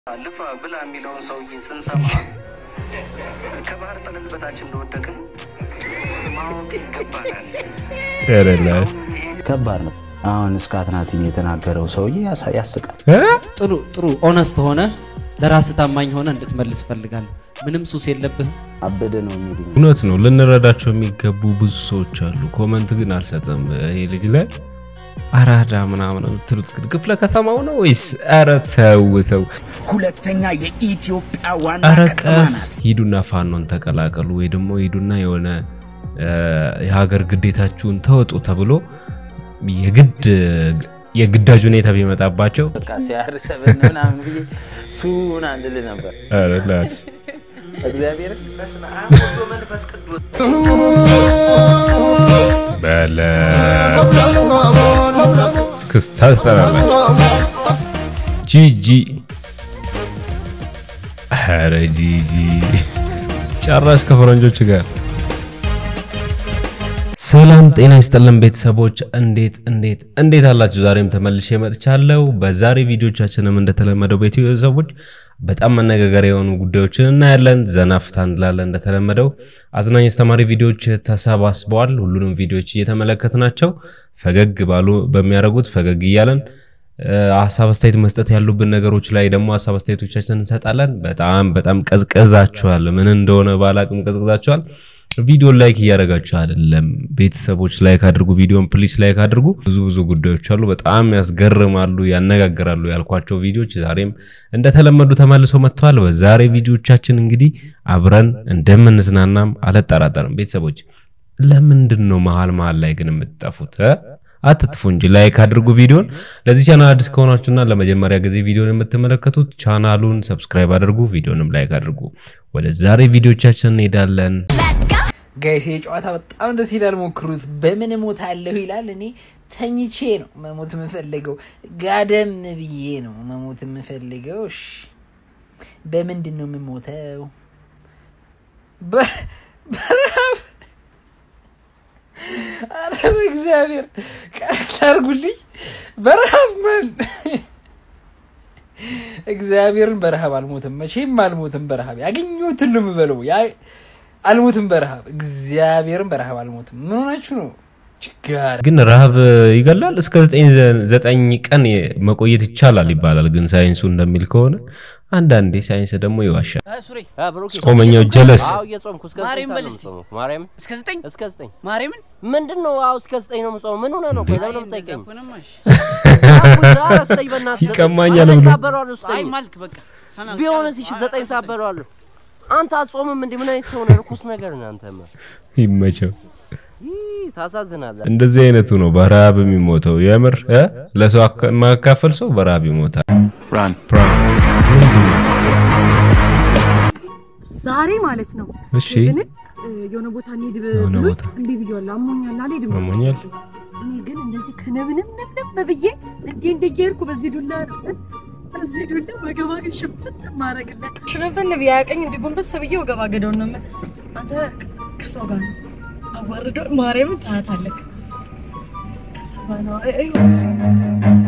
ልፋ ብላ የሚለውን ሰውዬ ስንሰማ ከባህር ጠለል በታች እንደወደቅን ማወቅ ይገባናል። ከባድ ነው። አሁን እስከ አትናቲን የተናገረው ሰውዬ ያሳ- ያስቃል። ጥሩ ጥሩ ኦነስት ሆነ ለራስህ ታማኝ ሆነ እንድትመልስ እፈልጋለሁ። ምንም ሱስ የለብህም። አበደ ነው የሚሉኝ እውነት ነው። ልንረዳቸው የሚገቡ ብዙ ሰዎች አሉ። ኮመንት ግን አልሰጥም። ይሄ ልጅ ላይ አራዳ ምናምን የምትሉት ግን ክፍለ ከተማው ነው ወይስ? ኧረ ተው ተው። ሁለተኛ የኢትዮጵያ ዋና ኧረ ከተማ ቀስ ናት። ሂዱና ፋኖን ተቀላቀሉ ወይ ደግሞ ሂዱና የሆነ እ፣ የሀገር ግዴታችሁን ተወጡ ተብሎ የግድ የግዳጅ ሁኔታ ቢመጣባቸው በቃ ሲያርሰብን ምናምን ብዬ ሱን አንድል ነበር ኧረ ላሽ እግዚአብሔር በለ እስክስታ ትጠራለች። ጂጂ ኧረ ጂጂ ጨራሽ ከፈረንጆች ጋር ሰላም ጤና ይስጥልን ቤተሰቦች፣ እንዴት እንዴት እንዴት አላችሁ? ዛሬም ተመልሼ መጥቻለሁ። በዛሬ ቪዲዮቻችንም እንደተለመደው ቤተሰቦች በጣም መነጋገሪያ የሆኑ ጉዳዮችን እናያለን፣ ዘና ፍታ እንላለን። እንደተለመደው አዝናኝ አስተማሪ ቪዲዮዎች ተሰባስበዋል። ሁሉንም ቪዲዮዎች እየተመለከትናቸው ፈገግ ባሉ በሚያደርጉት ፈገግ እያለን እ፣ ሀሳብ አስተያየት መስጠት ያሉብን ነገሮች ላይ ደግሞ ሀሳብ አስተያየቶቻችን እንሰጣለን። በጣም በጣም ቀዝቀዛችኋል። ምን እንደሆነ ባላቅም ቀዝቅዛችኋል። ቪዲዮ ላይክ እያደረጋችሁ አይደለም። ቤተሰቦች ላይክ አድርጉ፣ ቪዲዮን ፕሊስ ላይክ አድርጉ። ብዙ ብዙ ጉዳዮች አሉ፣ በጣም ያስገርማሉ፣ ያነጋግራሉ ያልኳቸው ቪዲዮዎች ዛሬም እንደተለመዱ ተመልሰው መጥተዋል። በዛሬ ቪዲዮቻችን እንግዲህ አብረን እንደምንዝናናም አልጠራጠርም። ቤተሰቦች ለምንድን ነው መሀል መሀል ላይ ግን የምትጠፉት? እ? አትጥፉ እንጂ ላይክ አድርጉ ቪዲዮን። ለዚህ ቻናል አዲስ ከሆናችሁና ለመጀመሪያ ጊዜ ቪዲዮን የምትመለከቱት ቻናሉን ሰብስክራይብ አድርጉ፣ ቪዲዮንም ላይክ አድርጉ። ወደ ዛሬ ቪዲዮቻችን እንሄዳለን። ጋይስ ጨዋታ በጣም ደስ ይላል። ሞክሩት። በምን እሞታለሁ ይላል። እኔ ተኝቼ ነው መሞት የምፈልገው፣ ጋደም ብዬ ነው መሞት የምፈልገው። እሺ በምንድን ነው የምሞተው? በ- በረሃብ። ኧረ በእግዚአብሔር ቀለል አድርጉልኝ። በረሃብ ማን እግዚአብሔርን በረሃብ አልሞትም፣ መቼም አልሞትም። በረሃብ ያገኘሁትን ነው የምበለው። ያ- አልሞትም በረሃብ እግዚአብሔርን በረሃብ አልሞትም። ምን ሆናችሁ ነው? ችጋር ግን ረሃብ ይገላል። እስከ ዘጠኝ ዘጠኝ ቀን መቆየት ይቻላል ይባላል። ግን ሳይንሱ እንደሚል ከሆነ አንዳንዴ ሳይንስ ደግሞ ይዋሻል። ሱሬ ጾመኛው ጀለስ አዎ እየጾምኩ እስከ ማርያም ዘጠኝ በል ሰዓት እስቲ። ነው የምጾመው። ማርያም እስከ ዘጠኝ እስከ ዘጠኝ ማርያምን ምንድን ነው? አዎ እስከ ዘጠኝ ነው የምጾመው። ምን ሆነ ነው? ቆይ ለምን ነው የምጠይቀኝ? ሆነማሽ አዎ ስጠኝ በእናትህ። ይቀማኛል ዘጠኝ ብሎ። ሰዓት በለዋለሁ አይ ስጠኝ። ማልክ በቃ ተናገር። ቢሆንስ እሺ አይ፣ ዘጠኝ ሰዓት አይ፣ በለዋለሁ። አንተ አትጾምም እንዴ? ምን አይነት ሰው ነህ? ርኩስ ነገር ነህ አንተማ። ይመቸው። ይህ ታሳዝናለህ። እንደዚህ አይነቱ ነው በረሃብ የሚሞተው። የምር እ? ለሰው አካ- የማያካፍል ሰው በረሃብ ይሞታል። ዛሬ ማለት ነው። እሺ ግን እ, የሆነ ቦታ እንሂድ ብ- የሆነ ብሎኝ ቦታ። እንዲህ ብዬዋለሁ። አሞኛል አልሄድም። አሞኛል? እኔ ግን እንደዚህ ከነብንም ንብንም ብዬ እንዲህ እንዲህ እየሄድኩ በዚህ ዱላ ነው በዚህ ዱላ ወገባ ግን ሽፍት ማረግለት ሽፍን ብዬ ያቀኝ እንዲህ ጎንበስ ብዬ ወገባ ገደውን ነው የምል። አንተ ከሰው ጋር ነው አዋርዶ ማርያምን ታያታለህ። ከሰው ጋር ነው እ- እዩ።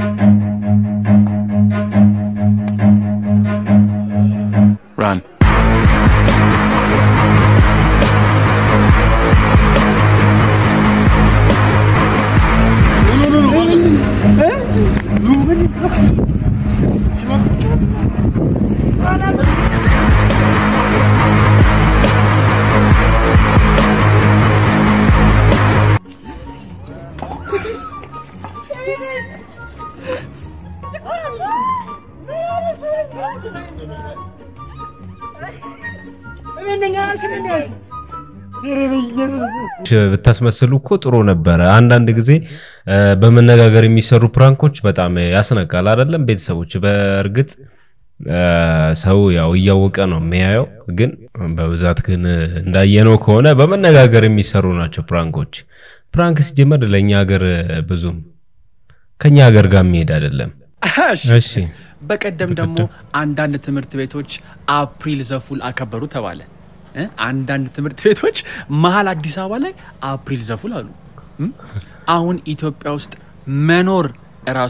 ብታስመስሉ እኮ ጥሩ ነበረ። አንዳንድ ጊዜ እ፣ በመነጋገር የሚሰሩ ፕራንኮች በጣም ያስነቃል አይደለም? ቤተሰቦች በእርግጥ እ፣ ሰው ያው እያወቀ ነው የሚያየው። ግን በብዛት ግን እንዳየነው ከሆነ በመነጋገር የሚሰሩ ናቸው ፕራንኮች። ፕራንክ ሲጀመር ለእኛ ሀገር ብዙም ከኛ ሀገር ጋር የሚሄድ አይደለም። እሺ በቀደም ደግሞ አንዳንድ ትምህርት ቤቶች አፕሪል ዘፉል አከበሩ ተባለ። እ? አንዳንድ ትምህርት ቤቶች መሀል አዲስ አበባ ላይ አፕሪል ዘፉል አሉ። እም? አሁን ኢትዮጵያ ውስጥ መኖር እራሱ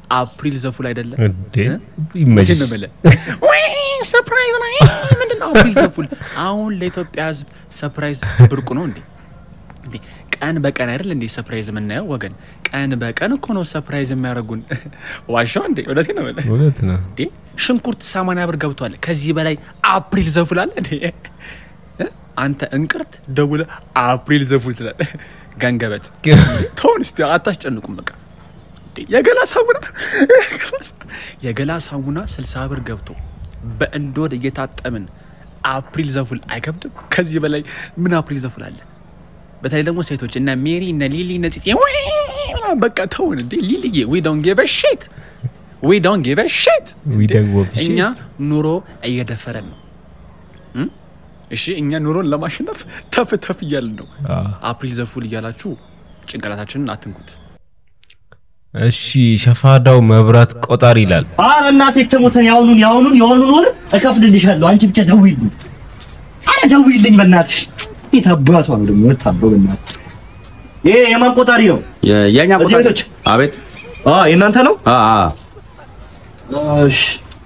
አፕሪል ዘፉል አይደለም እንዴ ይመችሽ። ነው የምልህ። ወይ ሰርፕራይዝ ነው ምንድን ነው አፕሪል ዘፉል? አሁን ለኢትዮጵያ ሕዝብ ሰርፕራይዝ ብርቁ ነው እንዴ? እንዴ ቀን በቀን አይደል እንዴ ሰርፕራይዝ የምናየው ወገን? ቀን በቀን እኮ ነው ሰርፕራይዝ የሚያደርጉን። ዋሻው እንዴ? እውነቴን ነው የምልህ። እውነት ነው። እንዴ ሽንኩርት ሰማንያ ብር ገብቷል። ከዚህ በላይ አፕሪል ዘፉል አለ እንዴ? እ? አንተ እንቅርት ደውለ አፕሪል ዘፉል ትላለህ። ገንገበት ተውን እስቲ አታስጨንቁም። በቃ እንዴ የገላ ሳሙና የገላ ሳሙና ስልሳ ብር ገብቶ በእንዶድ እየታጠምን አፕሪል ዘፉል አይከብድም? ከዚህ በላይ ምን አፕሪል ዘፉል አለ? በተለይ ደግሞ ሴቶች እነ ሜሪ እነ ሊሊ እነ ፂፂ ወይ ምናምን በቃ ተውን እንዴ ሊሊዬ ዊ ዶንት ጊቭ አ ሺት ዊ ዶንት ጊቭ አ ሺት We don't give a እኛ shit. ኑሮ እየደፈረን ነው እም? እሺ እኛ ኑሮን ለማሸነፍ ተፍ ተፍ እያልን ነው አዎ። አፕሪል ዘፉል እያላችሁ ጭንቅላታችንን አትንኩት እሺ ሸፋዳው መብራት ቆጣሪ ይላል። አረ እናቴ ተሞተን ያውኑን ያውኑን የሆኑን ወር እከፍልልሻለሁ። አንቺ ብቻ ደውይልኝ። አረ ደውይልኝ በእናትሽ። የት አባቷ ነው ደግሞ የምታበው በእናትሽ። ይሄ የማን ቆጣሪ ነው? የኛ እዚህ ቤቶች? አቤት አ የእናንተ ነው? አ አ እሺ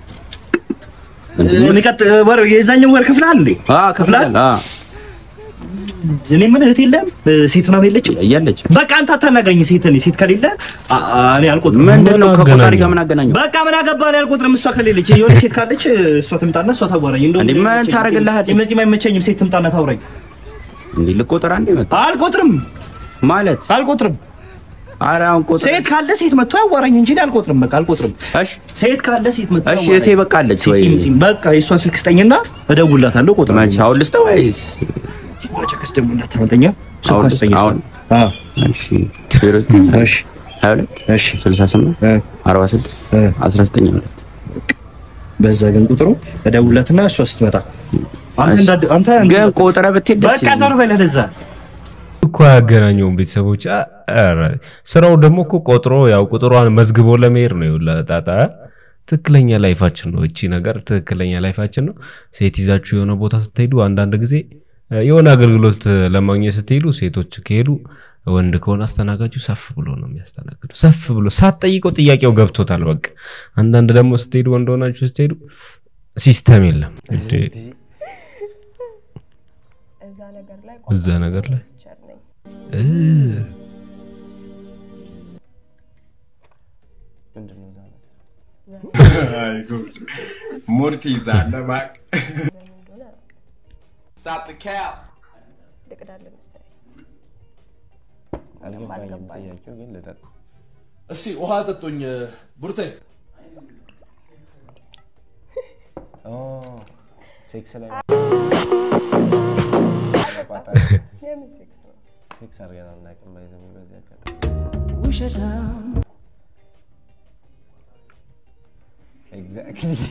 የሚቀጥ ወር የዛኛው ወር ክፍላል እንዴ? አ ከፍላል አ እኔ ምን እህት የለም ሴት ምናምን የለችም? የለች በቃ አንተ አታናግረኝ። ሴት እኔ ሴት ከሌለ አ- አ- እኔ አልቆጥርም። ምንድን ነው ከቆጣሪ አገናኘው? ጋር ምን አገናኘው? በቃ ምን አገባህ? እኔ አልቆጥርም። እሷ ከሌለች የሆነ ሴት ካለች እሷ ትምጣና እሷ ታዋራኝ። እንደውም እንዴ ምን ታደርግልሃለች? መቼም አይመቸኝም። ሴት ትምጣና ታውራኝ። እንዴ ልቆጥር አንዴ መጣ አልቆጥርም ማለት አልቆጥርም። ኧረ አሁን ቆጥር ሴት ካለ ሴት መጥቶ ያዋራኝ እንጂ እኔ አልቆጥርም። በቃ አልቆጥርም። እሺ ሴት ካለ ሴት መጥቶ እሺ ያዋራኝ። እቴ በቃለች ወይ ሲም ሲም በቃ የእሷን ስልክ ስጠኝና እደውልላታለሁ። መቼ እቆጥራለሁ። አሁን ልስጠው ወይስ ቸከስ ደግሞ እንዳታመልጠኛ ስልኳን አሁን ስጠኝ። አሁን አዎ እሺ ዜሮ ዘጠኝ እሺ ሀያ ሁለት እሺ ስልሳ ስምንት እ አርባ ስድስት እ አስራ ዘጠኝ ሁለት በዛ ግን ቁጥሩ እደውልላትና እሷ ስትመጣ አንተ እንዳድ አንተ ግን ቆጥረህ ብትሄድ ደስ በቃ ዞር በል ወደዛ። እኮ አያገናኘውም ቤተሰቦች። አ- ኧረ ስራው ደግሞ እኮ ቆጥሮ ያው ቁጥሯን መዝግቦ ለመሄድ ነው። ይኸውልህ ጣጣ ትክክለኛ ላይፋችን ነው። እቺ ነገር ትክክለኛ ላይፋችን ነው። ሴት ይዛችሁ የሆነ ቦታ ስትሄዱ አንዳንድ ጊዜ እ፣ የሆነ አገልግሎት ለማግኘት ስትሄዱ ሴቶች ከሄዱ ወንድ ከሆነ አስተናጋጁ ሰፍ ብሎ ነው የሚያስተናግዱ። ሰፍ ብሎ ሳትጠይቀው ጥያቄው ገብቶታል። በቃ አንዳንድ ደግሞ ስትሄዱ ወንድ ሆናችሁ ስትሄዱ ሲስተም የለም እንዴ እዛ ነገር ላይ እዛ ነገር ላይ ቸር ነኝ። እ፣ ሙድ ትይዛለህ እባክህ። ልቅዳለህ መሰለኝ። ምንም አልገባኝም። እስኪ ውሃ ጠጡኝ ቡርቴ። ሴክስ ላይ የምን ሴክስ ነው? ሴክስ አድርገን አናውቅም። ባይዘው በዚህ አጋጣሚ ውሸታም ኤግዛክትሊ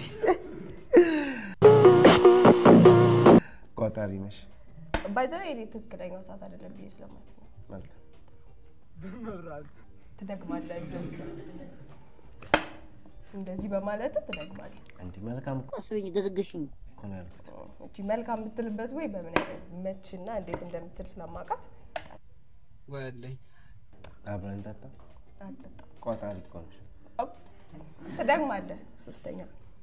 ቆጣሪ ነሽ። ባይዘው የኔ ትክክለኛው ሰዓት አይደለም ብዬ ስለማስብ ነው። መልካም ትደግማለህ እንደውም እንደዚህ በማለት ትደግማለህ። እንዲህ መልካም እኮ አስበኝ ገዝግሽኝ እኮ ነው ያልኩት። እቺ መልካም የምትልበት ወይ በምን አይነት መችና እንዴት እንደምትል ስለማውቃት ወለኝ አብረን እንጠጣ። አትጠጣም። ቆጣሪ እኮ ነሽ። ትደግማለህ። ሶስተኛ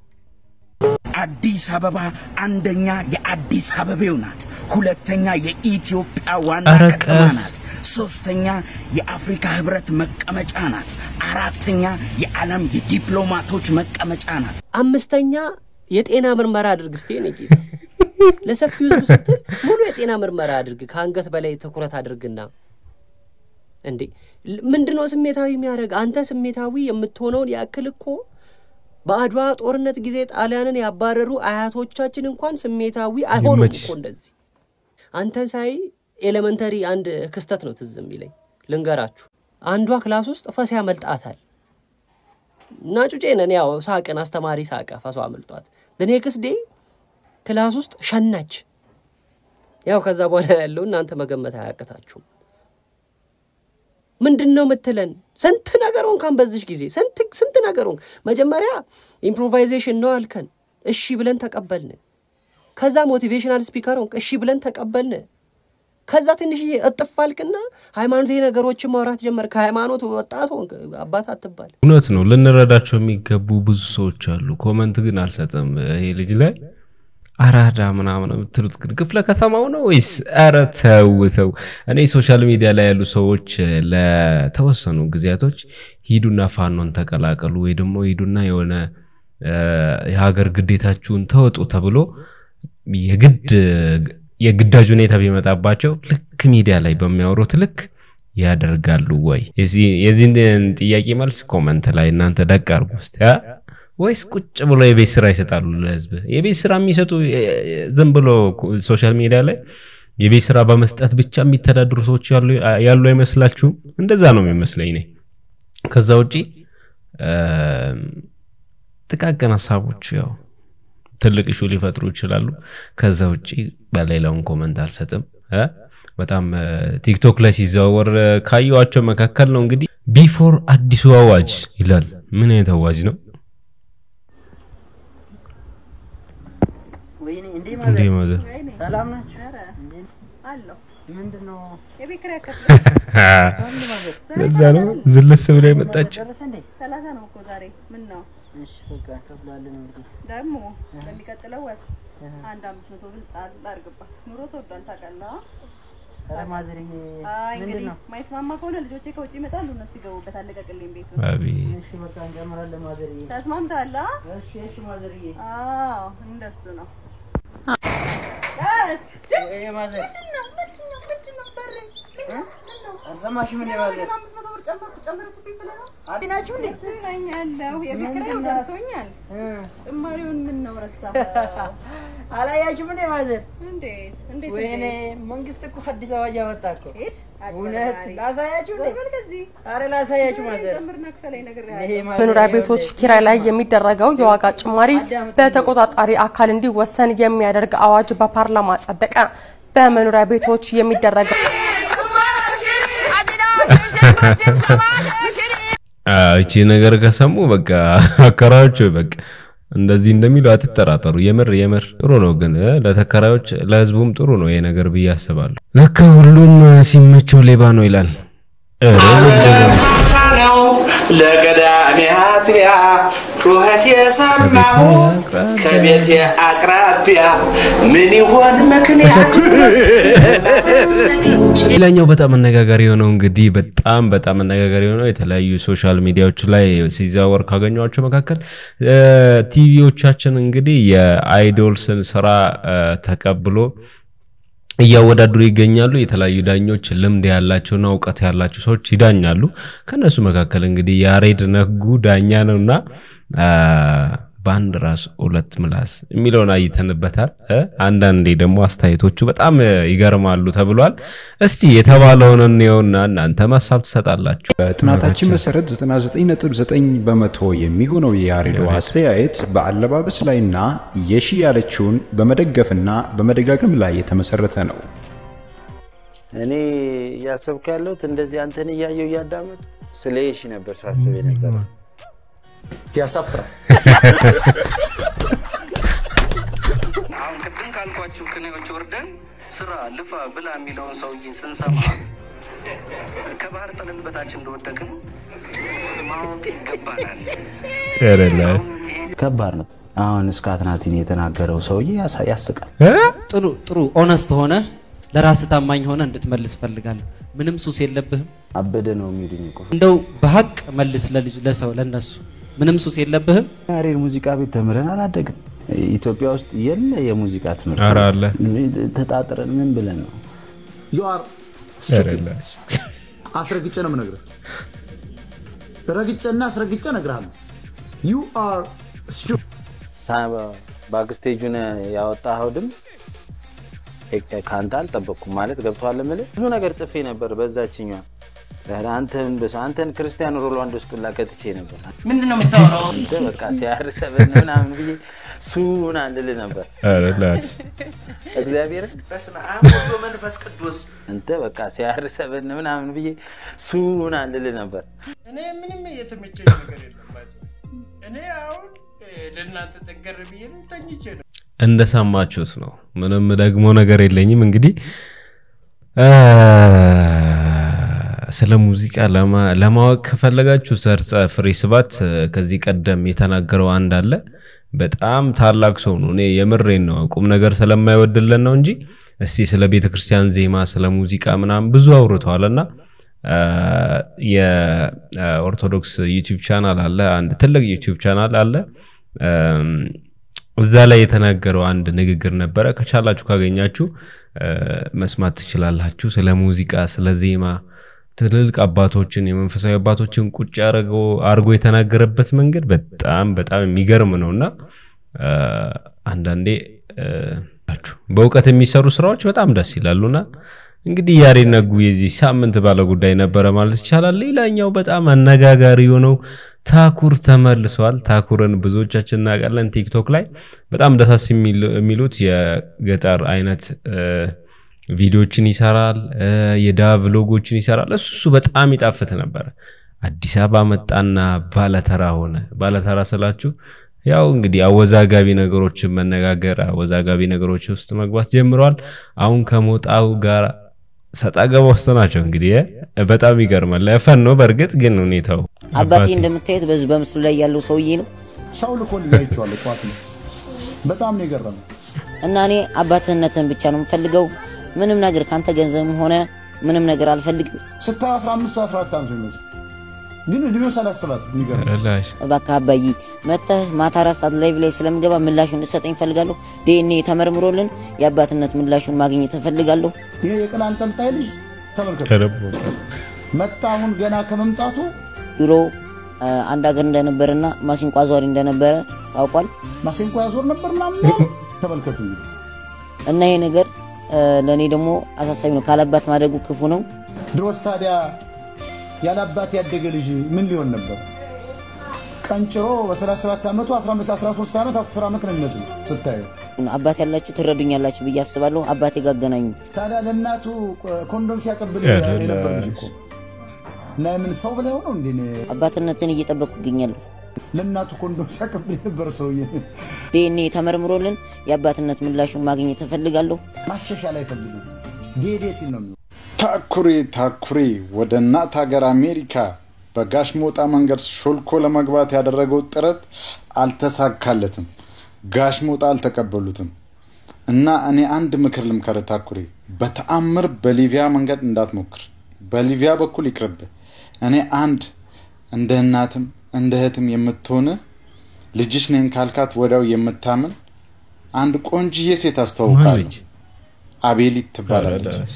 አዲስ አበባ አንደኛ የአዲስ አበቤው ናት። ሁለተኛ የኢትዮጵያ ዋና ኧረ ከተማ ቀስ። ናት። ሶስተኛ የአፍሪካ ህብረት መቀመጫ ናት። አራተኛ የዓለም የዲፕሎማቶች መቀመጫ ናት። አምስተኛ የጤና ምርመራ አድርግ እስቴ ነ ጌታ ለሰፊው ህዝብ ስትል ሙሉ የጤና ምርመራ አድርግ ከአንገት በላይ ትኩረት አድርግና እንዴ ል- ምንድነው ስሜታዊ የሚያደርግ አንተ ስሜታዊ የምትሆነውን ያክል እኮ በአድዋ ጦርነት ጊዜ ጣሊያንን ያባረሩ አያቶቻችን እንኳን ስሜታዊ አይሆኑም ይመችሽ። እኮ እንደዚህ አንተን ሳይ ኤሌመንተሪ አንድ ክስተት ነው ትዝ የሚለኝ ልንገራችሁ አንዷ ክላስ ውስጥ ፈስ ያመልጣታል እና ጩጬ ነን ያው ሳቅን አስተማሪ ሳቀ ፈሷ አመልጧት ኔክስት ዴይ ክላስ ውስጥ ሸናች ያው ከዛ በኋላ ያለው እናንተ መገመት አያቅታችሁም ምንድን ነው ምትለን ስንት ነገር ሆንካን በዚሽ ጊዜ ስንት ስንት ነገር ሆንክ መጀመሪያ ኢምፕሮቫይዜሽን ነው አልከን እሺ ብለን ተቀበልን ከዛ ሞቲቬሽናል ስፒከር ሆንክ እሺ ብለን ተቀበልን ከዛ ትንሽዬ እጥፍ አልክና ሃይማኖታዊ ነገሮችን ማውራት ጀመር። ከሃይማኖት ወጣት ሆንክ፣ አባት አትባል። እውነት ነው። ልንረዳቸው የሚገቡ ብዙ ሰዎች አሉ። ኮመንት ግን አልሰጥም። ይሄ ልጅ ላይ አራዳ ምናምን የምትሉት ግን ክፍለ ከተማው ነው ወይስ? ኧረ ተው ተው። እኔ ሶሻል ሚዲያ ላይ ያሉ ሰዎች ለተወሰኑ ጊዜያቶች ሂዱና ፋኖን ተቀላቀሉ ወይ ደግሞ ሂዱና የሆነ የሀገር ግዴታችሁን ተወጡ ተብሎ የግድ የግዳጅ ሁኔታ ቢመጣባቸው ልክ ሚዲያ ላይ በሚያወሩት ልክ ያደርጋሉ ወይ? የዚህን ጥያቄ መልስ ኮመንት ላይ እናንተ ደቅ አድርጉ ውስጥ ወይስ ቁጭ ብሎ የቤት ስራ ይሰጣሉ ለህዝብ? የቤት ስራ የሚሰጡ ዝም ብሎ ሶሻል ሚዲያ ላይ የቤት ስራ በመስጠት ብቻ የሚተዳድሩ ሰዎች ያሉ አይመስላችሁም? እንደዛ ነው የሚመስለኝ እኔ። ከዛ ውጪ ጥቃቅን ሀሳቦች ያው ትልቅ ኢሹ ሊፈጥሩ ይችላሉ። ከዛ ውጪ በሌላውን ኮመንት አልሰጥም። በጣም ቲክቶክ ላይ ሲዘዋወር ካየዋቸው መካከል ነው እንግዲህ ቢፎር አዲሱ አዋጅ ይላል። ምን አይነት አዋጅ ነው? እንዴ ማዘር ሰላም ናችሁ? አለሁ። ምንድን ነው የቤት ኪራይ ለዛ ነው ዝልስ ብላ የመጣች። ደረሰ እንዴ? ሰላሳ ነው እኮ ዛሬ። ምን ነው እሺ በቃ እንከፍላለን እንግዲህ። ደግሞ በሚቀጥለው ወር አንድ አምስት መቶ ብር ጣል አድርግባት። ኑሮ ተወዷል ታውቃለህ። ኧረ ማዘርዬ አይ ምንድን እንግዲህ ነው? ማይስማማ ከሆነ ልጆቼ ከውጭ ይመጣሉ፣ እነሱ ይገቡበት። አለቀቅልኝ ቤቱን። አቤት እሺ በቃ እንጨምራለን ማዘርዬ። ተስማምተሃል? አ? እሺ እሺ ማዘርዬ። አዎ እንደሱ ነው። ይሄ ማዘር አልሰማሽም እንዴ ማዘር? አዲ ናችሁ እንዴ? ያለው የቤት ኪራዩ ደርሶኛል። ጭማሪውን ምን ነው ረሳህ? አላያችሁም እንዴ ማዘር? እንዴት እንዴት ወይኔ እንዴት? መንግስት እኮ አዲስ አዋጅ አወጣ እኮ። ሂድ እውነት አጭበርባሪ። ላሳያችሁ እንዴ? ዞር በል ከዚህ። ኧረ ላሳያችሁ ማዘር። ጨምርና ክፈለኝ ነግሬሃለሁ። ይሄ ማዘር መኖሪያ ቤቶች ኪራይ ላይ የሚደረገው የዋጋ ጭማሪ በተቆጣጣሪ አካል እንዲወሰን የሚያደርግ አዋጅ በፓርላማ ጸደቀ። በመኖሪያ ቤቶች የሚደረገው እቺ ነገር ከሰሙ በቃ አከራዮች በቃ እንደዚህ እንደሚሉ አትጠራጠሩ። የምር የምር ጥሩ ነው፣ ግን እ፣ ለተከራዮች ለህዝቡም ጥሩ ነው ይሄ ነገር ብዬ አስባለሁ። ለካ ሁሉም ሲመቸው ሌባ ነው ይላል። ኧረ ነው ለቀዳሜ አጥቢያ ጩኸት የሰማሁት ከቤቴ አቅራቢያ ምን ይሆን ምክንያቱ? ሌላኛው በጣም አነጋጋሪ የሆነው እንግዲህ በጣም በጣም አነጋጋሪ የሆነው የተለያዩ ሶሻል ሚዲያዎች ላይ ሲዘዋወር ካገኟቸው መካከል እ፣ ቲቪዎቻችን እንግዲህ የአይዶልስን ስራ እ፣ ተቀብሎ እያወዳደሩ ይገኛሉ። የተለያዩ ዳኞች ልምድ ያላቸውና እውቀት ያላቸው ሰዎች ይዳኛሉ። ከነሱ መካከል እንግዲህ ያሬድ ነጉ ዳኛ ነውና አ፣ በአንድ ራስ ሁለት ምላስ የሚለውን አይተንበታል። እ፣ አንዳንዴ ደግሞ አስተያየቶቹ በጣም እ፣ ይገርማሉ ተብሏል። እስቲ የተባለውን እንየውና እናንተ ሀሳብ ትሰጣላችሁ። በጥናታችን መሰረት 99.9 በመቶ የሚሆነው የያሬዶ አስተያየት በአለባበስ ላይና የሺ ያለችውን በመደገፍና በመደጋገም ላይ የተመሰረተ ነው። እኔ እያሰብኩ ያለሁት እንደዚህ አንተን እያየው እያዳመጥ ስለ የሺ ነበር ሳስብ የነበረ። ያሳፍራል። አሁን ቅድም ካልኳችሁ ቅኔዎች ወርደን ስራ ልፋ ብላ የሚለውን ሰውዬ ስንሰማ ከባህር ጠለል በታች እንደወደቅን ማወቅ ይገባናል። ከባድ ነው። አሁን እስከ አትናቲን የተናገረው ሰውዬ ያሳ- ያስቃል። ጥሩ ጥሩ ኦነስት ሆነ ለራስህ ታማኝ ሆነ እንድትመልስ ፈልጋለሁ። ምንም ሱስ የለብህም። አበደ ነው የሚሉኝ እኮ እንደው በሀቅ መልስ ለልጅ ለሰው ለነሱ ምንም ሱስ የለብህም። ያሬድ ሙዚቃ ቤት ተምረን አላደግም። ኢትዮጵያ ውስጥ የለ የሙዚቃ ትምህርት ኧረ አለ። ተጣጥረን ምን ብለን ነው ዩ አር አስረግጬ ነው የምነግርህ። ረግጬና አስረግጬ እነግርሃለሁ። ዩ አር ባክስቴጁን ያወጣኸው ድምፅ እ- ከአንተ አልጠበቅኩም ማለት ገብቶሃል የምልህ ብዙ ነገር ጽፌ ነበር በዛችኛ ኧረ አንተን በስ- አንተን ክርስቲያኖ ሮላንዶ ውስጥ ሁላ ከትቼ ነበር ምንድን ነው የምታወራው? አንተ በቃ ሲያርሰበን ምናምን ብዬ ሱና ልልህ ነበር ኧረ ላሽ እግዚአብሔር በስመ አብ ወወልድ ወመንፈስ ቅዱስ አንተ በቃ ሲያርሰበን ምናምን ብዬ ሱና ልልህ ነበር እኔ ምንም የተመቸኝ ነገር የለም። ባይዘ እኔ አሁን እ፣ ለእናንተ ጠንከር ብዬ ነው ተኝቼ ነው። እንደሰማችሁት ነው። ምንም ደግሞ ነገር የለኝም። እንግዲህ ስለ ሙዚቃ ለማ- ለማወቅ ከፈለጋችሁ ሰርጸ ፍሬ ስብሐት እ፣ ከዚህ ቀደም የተናገረው አንድ አለ። በጣም ታላቅ ሰው ነው። እኔ የምሬን ነው። ቁም ነገር ስለማይወድልን ነው እንጂ እስቲ ስለ ቤተ ክርስቲያን ዜማ፣ ስለ ሙዚቃ ምናምን ብዙ አውርተዋል እና እ፣ የኦርቶዶክስ ዩቲዩብ ቻናል አለ፣ አንድ ትልቅ ዩቲዩብ ቻናል አለ። እም፣ እዛ ላይ የተናገረው አንድ ንግግር ነበረ። ከቻላችሁ ካገኛችሁ እ፣ መስማት ትችላላችሁ። ስለ ሙዚቃ፣ ስለ ዜማ ትልልቅ አባቶችን የመንፈሳዊ አባቶችን ቁጭ አርጎ አርጎ የተናገረበት መንገድ በጣም በጣም የሚገርም ነው እና እ፣ አንዳንዴ እ፣ በእውቀት የሚሰሩ ስራዎች በጣም ደስ ይላሉና እንግዲህ ያሬድ ነጉ የዚህ ሳምንት ባለ ጉዳይ ነበረ ማለት ይቻላል። ሌላኛው በጣም አነጋጋሪ የሆነው ታኩር ተመልሷል። ታኩርን ብዙዎቻችን እናውቃለን። ቲክቶክ ላይ በጣም ደሳስ የሚል- የሚሉት የገጠር አይነት እ፣ ቪዲዮችን ይሰራል፣ እ፣ የዳ ቭሎጎችን ይሰራል። እሱ እሱ በጣም ይጣፍጥ ነበረ። አዲስ አበባ መጣና ባለተራ ሆነ። ባለተራ ስላችሁ ያው እንግዲህ አወዛጋቢ ነገሮችን መነጋገር አወዛጋቢ ነገሮች ውስጥ መግባት ጀምረዋል። አሁን ከሞጣው ጋር ሰጣ ገባ ውስጥ ናቸው። እንግዲህ እ፣ በጣም ይገርማል። ፈን ነው በእርግጥ ግን ሁኔታው አባቴ እንደምታዩት በዚህ በምስሉ ላይ ያለው ሰውዬ ነው ሰው ልኮልኝ አይቼዋለሁ። ጠዋት ነው። በጣም ነው የገረመው። እና እኔ አባትነትን ብቻ ነው የምፈልገው። ምንም ነገር ካንተ ገንዘብም ሆነ ምንም ነገር አልፈልግም። ስታየው 15 14 ዓመት ነው የሚመስለው፣ ግን እድሜው ሳላስባት የሚገርም እባክህ አባዬ መጥተህ ማታ አራት ሰዓት ላይቭ ላይ ስለምገባ ምላሹን እንድሰጠኝ እፈልጋለሁ። ዲኤንኤ ተመርምሮልን የአባትነት ምላሹን ማግኘት እፈልጋለሁ። ይሄ የቅል አንጠልጣይ ልጅ ተመልከቱ። መጣ አሁን ገና ከመምጣቱ ድሮ አ፣ አንድ ሀገር እንደነበረና ማሲንቆ አዟሪ እንደነበረ ታውቋል። ማሲንቆ ያዞር ነበር ምናምን ነው። ተመልከቱ እንግዲህ እና ይሄ ነገር አ፣ ለእኔ ደግሞ አሳሳቢ ነው። ካለአባት ማደጉ ክፉ ነው። ድሮስ ታዲያ ያለ አባት ያደገ ልጅ ምን ሊሆን ነበር? ቀንጭሮ በ37 ዓመቱ 15 13 ዓመት 10 ዓመት ነው የሚመስል ስታየው። አባት ያላችሁ ትረዱኛላችሁ ብዬ አስባለሁ። አባቴ ጋር አገናኙ። ታዲያ ለእናቱ ኮንዶም ሲያቀብል የነበር ልጅ እኮ እና የምን ሰው ብለህ ሆነው እንዴ? አባትነትን እየጠበቁ ይገኛለሁ። ለእናቱ ኮንዶም ሲያቀብል የነበር ሰውዬ ዲኤንኤ ተመርምሮልን የአባትነት ምላሹን ማግኘት እፈልጋለሁ። ማሻሻል አይፈልግም። ዴዴ ሲል ነው የሚሆነው። ታኩሬ ታኩሬ ወደ እናት ሀገር አሜሪካ በጋሽ ሞጣ መንገድ ሾልኮ ለመግባት ያደረገው ጥረት አልተሳካለትም። ጋሽ ሞጣ አልተቀበሉትም። እና እኔ አንድ ምክር ልምከር ታኩሬ፣ በተአምር በሊቢያ መንገድ እንዳትሞክር። በሊቢያ በኩል ይቅርብ። እኔ አንድ እንደ እናትም እንደ እህትም የምትሆን ልጅሽ ነኝ ካልካት ወዲያው የምታምን አንድ ቆንጅዬ ሴት አስተዋውቃለሁ። አቤሊት ትባላለች።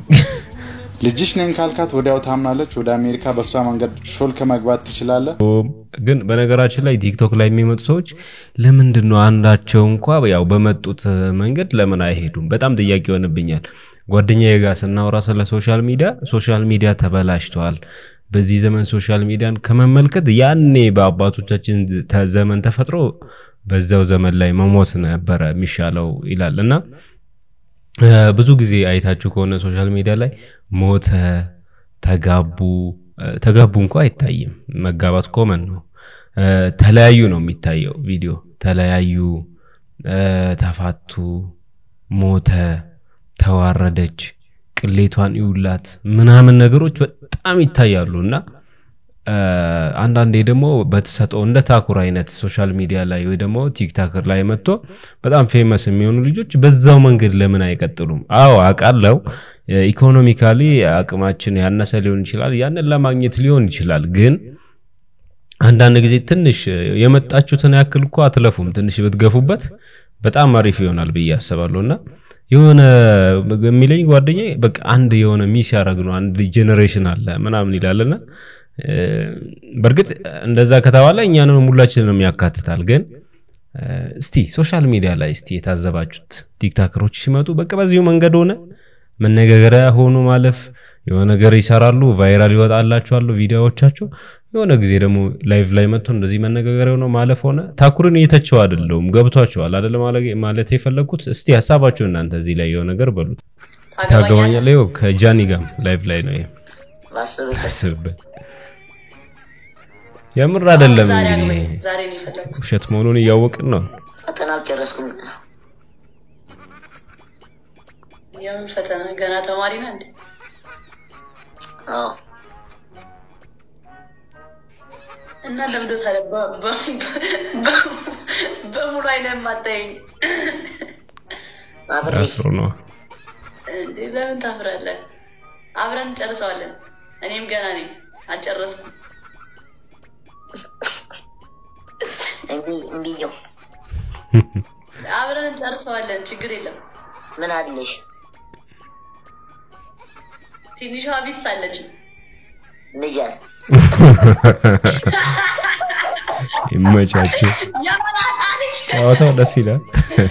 ልጅሽ ነኝ ካልካት ወዲያው ታምናለች። ወደ አሜሪካ በእሷ መንገድ ሾልከ መግባት ትችላለህ። ግን በነገራችን ላይ ቲክቶክ ላይ የሚመጡ ሰዎች ለምንድን ነው አንዳቸው እንኳ ያው በመጡት መንገድ ለምን አይሄዱም? በጣም ጥያቄ ይሆንብኛል። ጓደኛዬ ጋር ስናወራ ስለ ሶሻል ሚዲያ ሶሻል ሚዲያ ተበላሽተዋል። በዚህ ዘመን ሶሻል ሚዲያን ከመመልከት ያኔ በአባቶቻችን ተ- ዘመን ተፈጥሮ በዛው ዘመን ላይ መሞት ነበረ የሚሻለው ይላል እና እ፣ ብዙ ጊዜ አይታችሁ ከሆነ ሶሻል ሚዲያ ላይ ሞተ፣ ተጋቡ እ፣ ተጋቡ እንኳ አይታይም። መጋባት ኮመን ነው። እ፣ ተለያዩ ነው የሚታየው ቪዲዮ። ተለያዩ፣ እ፣ ተፋቱ፣ ሞተ፣ ተዋረደች፣ ቅሌቷን ይውላት ምናምን ነገሮች በጣም ይታያሉ እና እ፣ አንዳንዴ ደግሞ በተሰጠው እንደ ታኩር አይነት ሶሻል ሚዲያ ላይ ወይ ደግሞ ቲክታክር ላይ መጥቶ በጣም ፌመስ የሚሆኑ ልጆች በዛው መንገድ ለምን አይቀጥሉም? አዎ አውቃለሁ፣ ኢኮኖሚካሊ አቅማችን ያነሰ ሊሆን ይችላል። ያንን ለማግኘት ሊሆን ይችላል። ግን አንዳንድ ጊዜ ትንሽ የመጣችሁትን ያክል እኮ አትለፉም። ትንሽ ብትገፉበት በጣም አሪፍ ይሆናል ብዬ አስባለሁ እና የሆነ የሚለኝ ጓደኛ በቃ አንድ የሆነ ሚስ ያደረግ ነው አንድ ጄኔሬሽን አለ ምናምን ይላልና እ፣ በእርግጥ እንደዛ ከተባለ እኛንም ሁላችንንም ያካትታል። ግን እ፣ እስቲ ሶሻል ሚዲያ ላይ እስቲ የታዘባችሁት ቲክታከሮች ሲመጡ በቃ በዚሁ መንገድ ሆነ መነጋገሪያ ሆኖ ማለፍ የሆነ ነገር ይሰራሉ፣ ቫይራል ይወጣላቸዋሉ ቪዲዮዎቻቸው። የሆነ ጊዜ ደግሞ ላይቭ ላይ መጥቶ እንደዚህ መነጋገሪያ ሆኖ ማለፍ ሆነ። ታኩርን እየተቸው አይደለሁም፣ ገብቷቸዋል አይደለ ማለ- ማለት የፈለግኩት። እስቲ ሀሳባችሁ እናንተ እዚህ ላይ የሆነ ነገር በሉት። ታገባኛለህ? ይኸው ከጃኒ ጋር ላይቭ ላይ ነው ይሄ አስብበት። የምር አይደለም እንግዲህ ይሄ ዛሬ ነው የፈለግኩት። ውሸት መሆኑን እያወቅን ነው። ፈተና አልጨረስኩም። የምን ፈተና? ገና ተማሪ ነህ እንዴ? አዎ እና ለምዶ ታዲያ በ- በ- በ- በሙሉ አይነት የማታየኝ አፍሮ ነው። እንዴ? ለምን ታፍራለህ? አብረን እንጨርሰዋለን። እኔም ገና ነኝ፣ አልጨረስኩም። እምቢ እምቢየው አብረን እንጨርሰዋለን፣ ችግር የለም። ምን አለሽ? ትንሿ ቢትስ አለች። ንጃት ይመቻችሁ። ጨዋታው ደስ ይላል።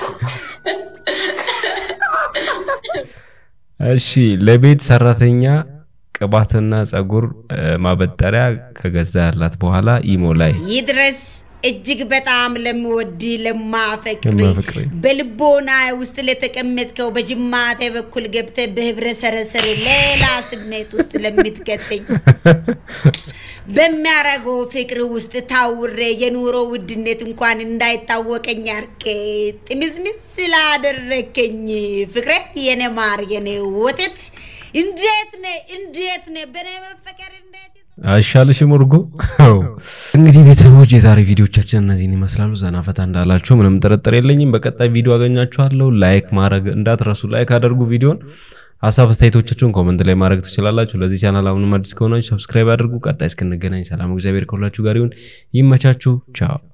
እሺ ለቤት ሰራተኛ ቅባትና ጸጉር እ፣ ማበጠሪያ ከገዛላት በኋላ ኢሞ ላይ ይድረስ እጅግ በጣም ለምወድ ለማፈቅር ለማፈቅር በልቦና ውስጥ ለተቀመጥከው በጅማቴ በኩል ገብተ በህብረ ሰረሰር ሌላ ስሜት ውስጥ ለምትከተኝ በሚያረገው ፍቅር ውስጥ ታውሬ የኑሮ ውድነት እንኳን እንዳይታወቀኝ አርቄ ጥምዝምዝ ስላደረከኝ ፍቅሬ የኔ ማር የኔ ወተት እንዴት ነ እንዴት ነ በኔ መፈቀር አይሻልሽም እርጎ? አዎ። እንግዲህ ቤተሰቦች የዛሬ ቪዲዮቻችን እነዚህን ይመስላሉ። ዘና ፈታ እንዳላችሁ ምንም ጥርጥር የለኝም። በቀጣይ ቪዲዮ አገኛችኋለሁ። ላይክ ማድረግ እንዳትረሱ። ላይክ አድርጉ ቪዲዮን። ሀሳብ አስተያየቶቻችሁን ኮመንት ላይ ማድረግ ትችላላችሁ። ለዚህ ቻናል አሁንም አዲስ ከሆናችሁ ሰብስክራይብ አድርጉ። ቀጣይ እስክንገናኝ ሰላም፣ እግዚአብሔር ከሁላችሁ ጋር ይሁን። ይመቻችሁ። ቻው